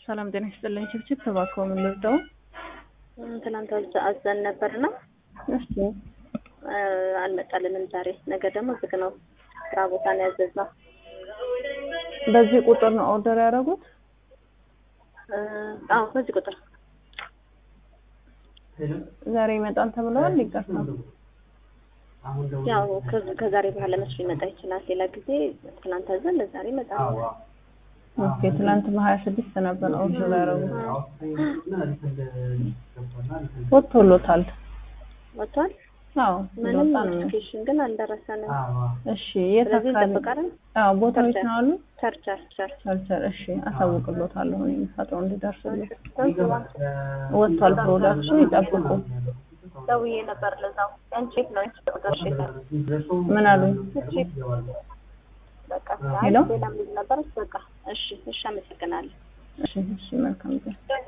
ሰላም ጤና ይስጥልኝ። ችብችብ ተባከው ምን ልርዳው? ትናንት አዘ- አዘን ነበርና እስቲ እ፣ አልመጣልንም ዛሬ። ነገ ደግሞ ዝግ ነው። ስራ ቦታ ነው ያዘዝነው። በዚህ ቁጥር ነው ኦርደር ያደረጉት? እ፣ አዎ በዚህ ቁጥር ዛሬ ይመጣል ተብለዋል። ይቅርታ ያው ከዚ- ከዛሬ በኋላ መስሎ ሊመጣ ይችላል። ሌላ ጊዜ ትናንት አዘን ለዛሬ ይመጣል። ኦኬ። ትላንት በሀያ ስድስት ነበር ኦርደር ያደረጉት። ወጥቶሎታል? ወጥቷል። አዎ ምንም እንደወጣ ነው። ኖቲፊኬሽን ግን አልደረሰንም። እሺ የት ስለዚህ አካባቢ? እንጠብቃለን። አዎ ቦታዎች ነው አሉ። ቸርቸር ቸር ቸርቸር። እሺ አሳውቅሎታለሁ እኔ ፈጥሮ እንዲደርስልኝ። ወጥቷል ፕሮዳክቱ ይጠብቁ። ደውዬ ነበር ለዛው አንቺ ነው አንቺ ቁጥር እሺ ምን አሉኝ? እሺ በቃ ሄሎ? ሌላም ልጅ ነበረች። በቃ እሺ እሺ፣ አመሰግናለሁ። እሺ እሺ መልካም ጊዜ